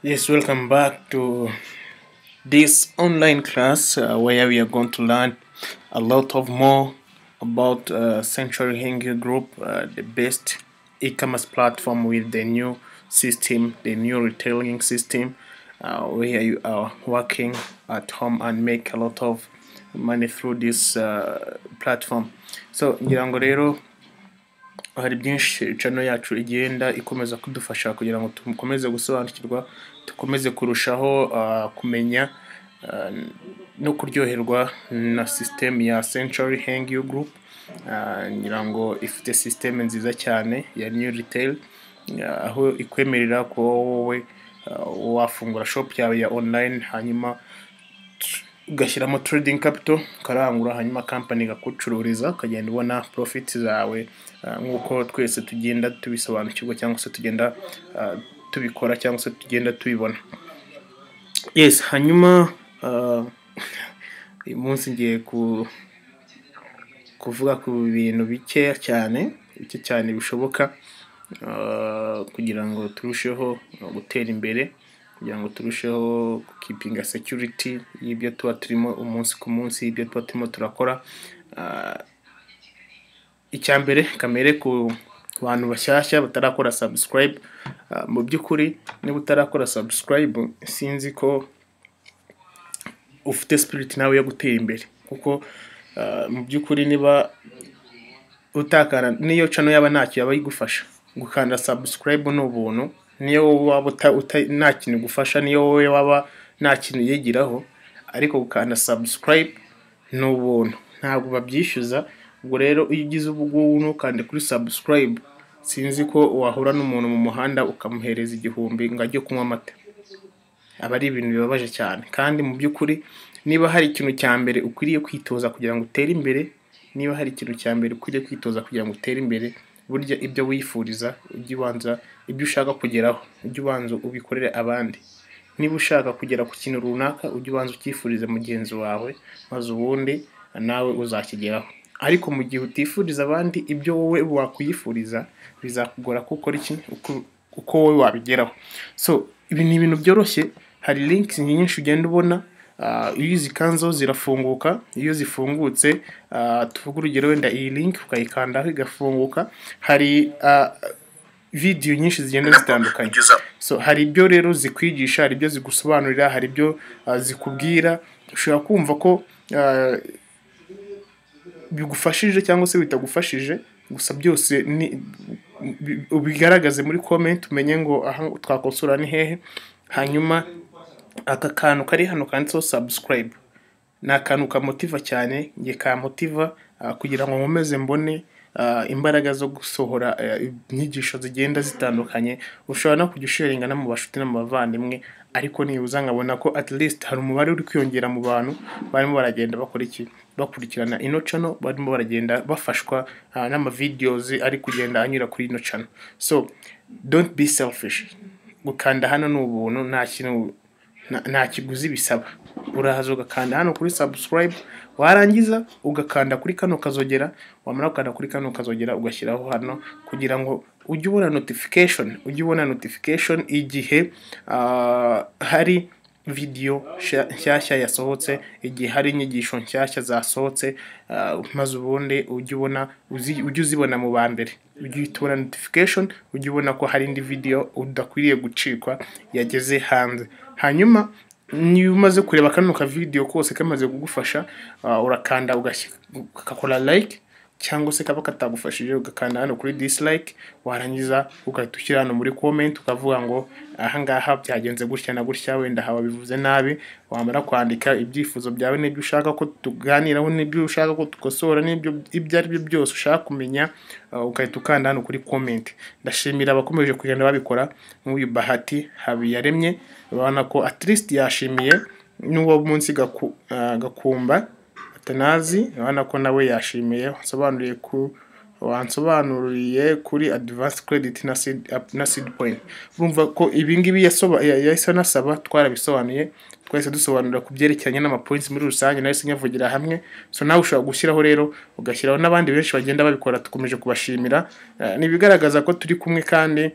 Yes, welcome back to this online class uh, where we are going to learn a lot of more about uh, Century Hengyu Group, uh, the best e-commerce platform with the new system, the new retailing system, uh, where you are working at home and make a lot of money through this uh, platform. So ngira ngo rero hari byinshi channel yacu igenda ikomeza kudufasha kugira ngo dukomeze gusobanukirwa dukomeze kurushaho ah, kumenya ah, no kuryoherwa na system ya Century Hengyu Group Ah, ngira ngo ifite system nziza cyane ya New Retail ah, aho ikwemerera kuba wowe ah, wafungura shop yawe ya online hanyuma ugashyiramo trading capital ukarangura hanyuma company igakucururiza ukagenda ubona profit zawe ah, nk'uko twese tugenda tubisobanukirwa cyangwa se tugenda ah, tubikora cyangwa se tugenda tubibona yes hanyuma ah, uyu munsi ngiye ku kuvuga ku bintu bikeya cyane bike cyane bishoboka ah, kugira ngo turusheho ah, gutera imbere kugira ngo turusheho kukipinga security y'ibyo tuba turimo umunsi ku munsi y'ibyo tuba turimo turakora Ah, icya mbere kamere ku bantu bashyashya batarakora subscribe Ah, mu by'ukuri niba utarakora subscribe sinzi ko ufite spirit nawe yo gutera imbere kuko ah, mu by'ukuri niba utakana niyo cano yaba ntacyo yaba igufasha gukanda subscribe ni ubuntu niyo wowe waba uta, uta, nta kintu igufasha niyo wowe waba nta kintu yigiraho ariko gukanda subscribe ni ubuntu ntabwo babyishyuza ubwo rero iyo ugize ubu ngubu ntukande kuri subscribe sinzi ko wahura n'umuntu mu muhanda ukamuhereza igihumbi ngo ajye kunywa amata aba ari ibintu bibabaje cyane kandi mu by'ukuri niba hari ikintu cya mbere ukwiriye kwitoza kugira ngo utere imbere niba hari ikintu cya mbere ukwiriye kwitoza kugira ngo utere imbere burya ibyo wifuriza ujye ubanza ibyo ushaka kugeraho ujye ubanza ubikorere abandi niba ushaka kugera ku kintu runaka ujye ubanza ucyifurize mugenzi wawe maze ubundi nawe uzakigeraho ariko mu gihe utifuriza abandi ibyo wowe wakwifuriza bizakugora ko ukora iki uko- uko wowe wabigeraho so ibi ni ibintu byoroshye hari links nyinshi ugenda ubona ah, iyo uzikanzeho zirafunguka iyo zifungutse ah, tuvuge urugero wenda iyi link ukayikandaho igafunguka hari ah, video nyinshi zigenda zitandukanye so hari ibyo rero zikwigisha hari ibyo zigusobanurira hari ibyo ah, zikubwira ushobora kumva ko ah, bigufashije cyangwa se bitagufashije gusa byose ni- bi- ubigaragaze muri comment umenye ngo aha twakosora ni hehe hanyuma aka kantu kari hano kanditseho subscribe ni akantu kamotiva cyane nge kamotiva ah, kugira ngo nkomeze mbone ah, imbaraga zo gusohora eh, inyigisho zigenda zitandukanye ushobora no kujya usharinga no mu bashuti no mu bavandimwe ariko nibuza nkabona ko at least hari umubare uri kwiyongera mu bantu barimo baragenda bakora iki bakurikirana ino channel barimo baragenda bafashwa ah, n'amavideos ari kugenda anyura kuri ino channel so don't be selfish gukanda hano ni ubuntu nta kintu nta- nta kiguzi bisaba uraza ugakanda hano kuri subscribe warangiza ugakanda kuri kano kazogera wamara gukanda kuri kano kazogera ugashyiraho hano kugira ngo ujye ubona notification ujye ubona notification igihe ah, hari video nsha- nshyashya yasohotse igihe hari inyigisho nshyashya zasohotse ah, maze ubundi ujye ubona uzi- ujye uzibona mu ba mbere ujye uhita ubona notification ujye ubona ko hari indi video udakwiriye gucikwa yageze hanze hanyuma niba umaze kureba kano ka video kose kamaze kugufasha ah, urakanda ugashy- ugakora like cyangwa se kaba katagufashije ugakanda hano kuri dislike warangiza ugahita ushyira hano muri comment ukavuga ngo ahangaha byagenze gutya na gutya wenda haba bivuze nabi wamara kwandika ibyifuzo byawe n'ibyo ushaka ko tuganiraho n'ibyo ushaka ko dukosora n'ibyo ibyo ari byo byose ushaka kumenya ah, ugahita ukanda hano kuri comment ndashimira abakomeje kugenda babikora nk'uyu bahati habiyaremye urabona ko at least yashimiye n'uwo munsi gaku, ah, gakumba atanazi urabona ko nawe yashimiye wansobanuriye ku wansobanuriye kuri advance credit na seed, up- na seed point urumva ko ibingibi yahise anasaba twarabisobanuye twahise dusobanura ku byerekeranye n'amapoints muri rusange nahise nyavugira hamwe so nawe ushobora gushyiraho rero ugashyiraho n'abandi benshi bagenda babikora dukomeje kubashimira Eh, ni ibigaragaza ko turi kumwe kandi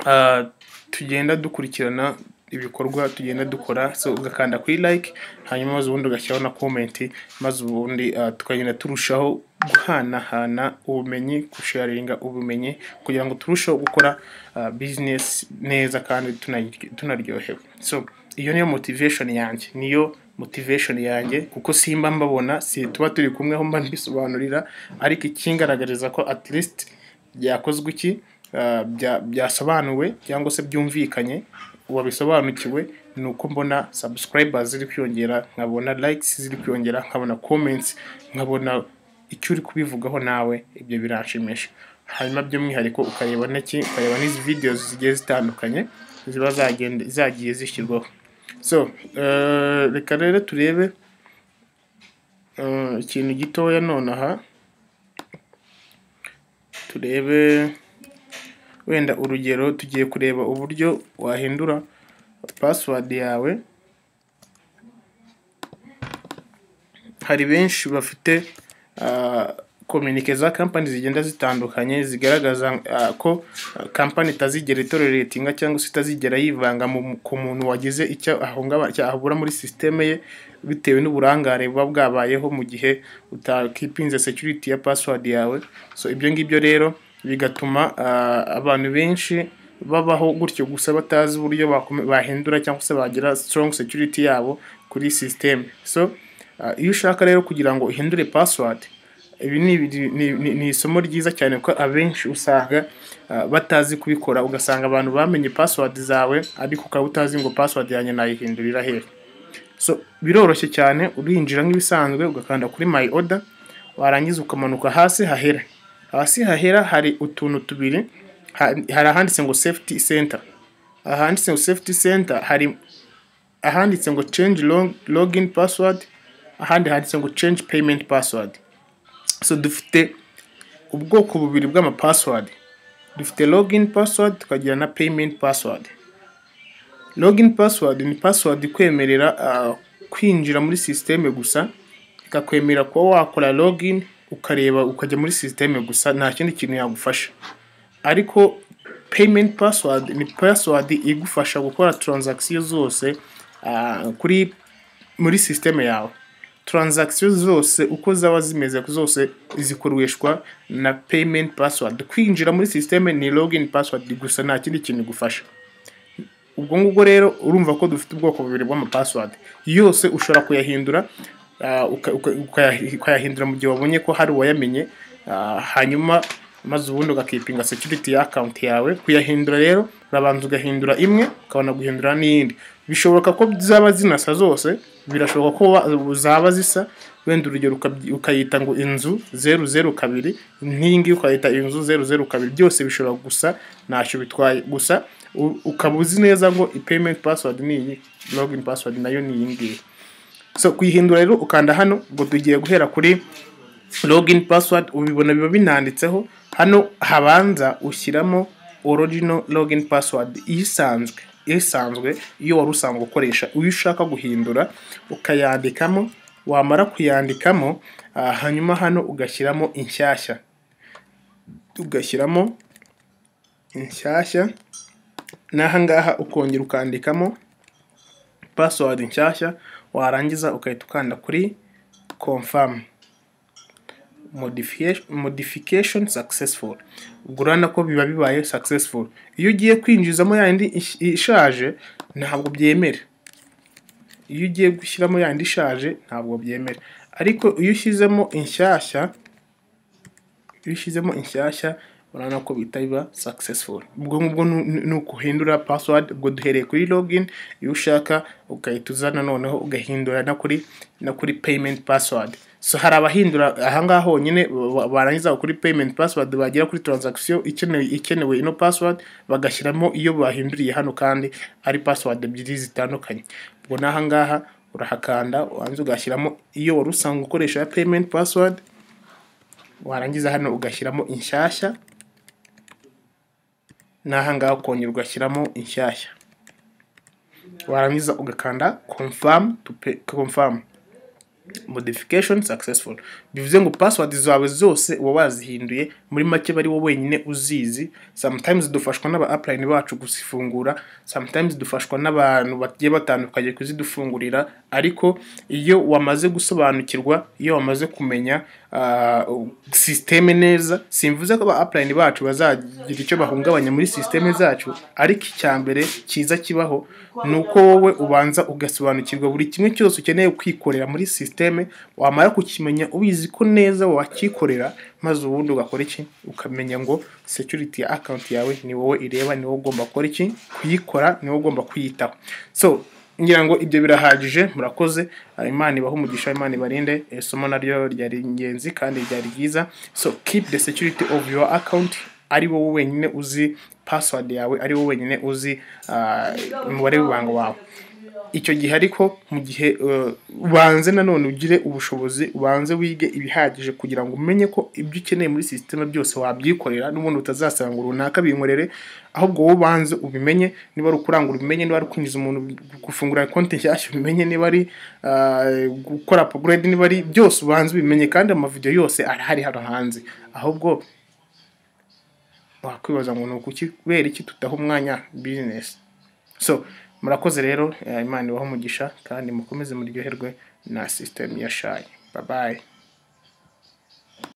ah, tugenda dukurikirana ibikorwa tugenda dukora so ugakanda kuri like hanyuma maze ubundi ugashyiraho na comment maze ubundi ah, tukagenda turushaho guhanahana ubumenyi gusharinga ubumenyi kugira ngo turusheho gukora ah, business neza kandi tunayiryo- tunaryohewe so iyo niyo motivation yanjye niyo motivation yanjye kuko simba mbabona si tuba turi kumwe aho mba mbisobanurira ariko ikingaragariza ko at least byakozwe iki ah, bya- byasobanuwe cyangwa se byumvikanye wabisobanukiwe ni uko mbona subscribers ziri kwiyongera nkabona likes ziri kwiyongera nkabona comments nkabona icyo uri kubivugaho nawe ibyo biranshimisha hanyuma by'umwihariko ukareba n'iki ukareba n'izi videos zigiye zitandukanye ziba zagenda zagiye zishyirwaho so eh, reka rero turebe eh, ikintu gitoya nonaha turebe wenda urugero tugiye kureba uburyo wahindura password yawe hari benshi bafite ah, kominike za kampani zigenda zitandukanye zigaragaza ah, ko ah, kampani itazigera itoreretinga cyangwa se itazigera yivanga mu, ku muntu wagize icyo ahungaba icyo ahabura muri sisiteme ye bitewe n'uburangare buba bwabayeho mu gihe utakipinze security ya password yawe so ibyo ngibyo rero bigatuma ah, abantu benshi babaho gutyo gusa batazi uburyo bakome- bahindura cyangwa se bagira strong security yabo kuri sisiteme so ah, iyo ushaka rero kugira ngo uhindure password ibi ni, ibiri- ni, ni, ni isomo ryiza cyane kuko abenshi usanga ah, batazi kubikora ugasanga abantu bamenye password zawe ariko ukaba utazi ngo password yanjye nayihindurira hehe so biroroshye cyane urinjira nk'ibisanzwe ugakanda kuri my order warangiza ukamanuka hasi hahera hasi hahera hari utuntu tubiri ha- hari ahanditse ngo safety center ahanditse ngo safety center hari ahanditse ngo change log, login password ahandi handitse ngo change payment password so dufite ubwoko bubiri bw'ama password dufite login password tukagira na payment password login password ni password ikwemerera ah, kwinjira muri sisiteme gusa ikakwemerera kuba wakora login ukareba ukajya muri sisiteme gusa nta kindi kintu yagufasha ariko payment password ni password igufasha gukora transaction zose ah, kuri muri sisiteme yawe transaction zose uko zaba zimeze zose zikoreshwa na payment password kwinjira muri sisiteme ni login password gusa nta kindi kintu igufasha ubwo ngubwo rero urumva ko dufite ubwoko bubiri bw'amapassword yose ushobora kuyahindura ah, uka- uka- ukayahi- ukayahindura mu gihe wabonye ko hari uwayamenye ah, hanyuma maze ubundi ugakipinga security ya account yawe kuyahindura rero urabanza ugahindura imwe ukabona guhindura n'iyindi bishoboka ko zaba zinasa zose birashoboka ko wa- zaba zisa wenda urugero ukabyi- ukayita ngo inzu zeru zeru kabiri nk'iyi ngiyi ukayita inzu zeru zeru kabiri byose bishobora gusa ntacyo bitwaye gusa u- ukaba uzi neza ngo payment password ni iyi login password nayo ni iyi ngiyi so kuyihindura rero ukanda hano ngo tugiye guhera kuri login password ubibona biba binanditseho hano habanza ushyiramo original login password isanzwe isanzwe iyo wari usanzwe ukoresha iyo ushaka guhindura ukayandikamo wamara kuyandikamo ah, hanyuma hano ugashyiramo inshyashya ugashyiramo inshyashya n'aha ngaha ukongera ukandikamo password nshyashya warangiza ugahita ukanda kuri confirm Modification- modification successful ubwo urabona ko biba bibaye successful iyo ugiye kwinjizamo yandi ish- ishaje ntabwo byemera iyo ugiye gushyiramo yandi ishaje ntabwo byemera ariko iyo ushyizemo inshyashya iyo ushyizemo inshyashya urabona ko bihita biba successful ubwo ngubwo nu- nu- ni ukuhindura password ubwo duhereye kuri login iyo ushaka ugahita uzana noneho ugahindura na kuri na kuri payment password so hari abahindura ahangaha honyine ba- barangiza kuri payment password bagera kuri transaction ikenewe ikenewe ino password bagashyiramo iyo bahinduriye hano kandi ari password ebyiri zitandukanye ubwo n'ahangaha urahakanda wanze ugashyiramo iyo wari usanzwe ukoresha ya payment password warangiza hano ugashyiramo inshyashya n'aha ngaha ukongera ugashyiramo inshyashya warangiza ugakanda confirm to pay, confirm modification successful bivuze ngo password zawe zose uba wazihinduye muri make bari wowe wenyine uzizi sometimes dufashwa n'aba upline bacu kuzifungura sometimes dufashwa n'abantu bagiye batandukanye kuzidufungurira ariko iyo wamaze gusobanukirwa iyo wamaze kumenya uh, systeme neza simvuze ko aba upline bacu bazagira icyo bahungabanya muri systeme zacu ariko icyambere cyiza kibaho ni uko wowe ubanza ugasobanukirwa buri kimwe cyose ukeneye kwikorera muri systeme wamara kukimenya ubizi ko neza wakikorera maze ubundi ugakora iki ukamenya ngo security ya account yawe ni wowe ireba ni wowe ugomba gukora iki kuyikora ni wowe ugomba kuyitaho so ngira ngo ibyo birahagije murakoze Ah, imana ibahe umugisha imana ibarinde Eh, isomo naryo ryari ingenzi kandi ryari ryiza so keep the security of your account ari wowe wenyine uzi password yawe ari wowe wenyine uzi ah, umubare w'ibanga wawe icyo gihe ariko mu gihe uh, ubanze nanone ugire ubushobozi ubanze wige ibihagije kugira ngo umenye ko ibyo ukeneye muri sisiteme byose wabyikorera n'ubundi utazasanga ngo runaka binkorere ahubwo wowe ubanze ubimenye niba ari ukurangura ubimenye niba ari ukwinjiza umuntu gufungura konti nshyashya ubimenye niba ari uh, gukora upgrade niba ari byose ubanze ubimenye kandi amavidewo yose arahari hano hanze ahubwo wakwibaza ngo ni ukuki kubera iki tutaha umwanya bizinesi so murakoze rero eh, imana ibahe umugisha kandi mukomeze muryoherwe na sisitemu ya shayi babaye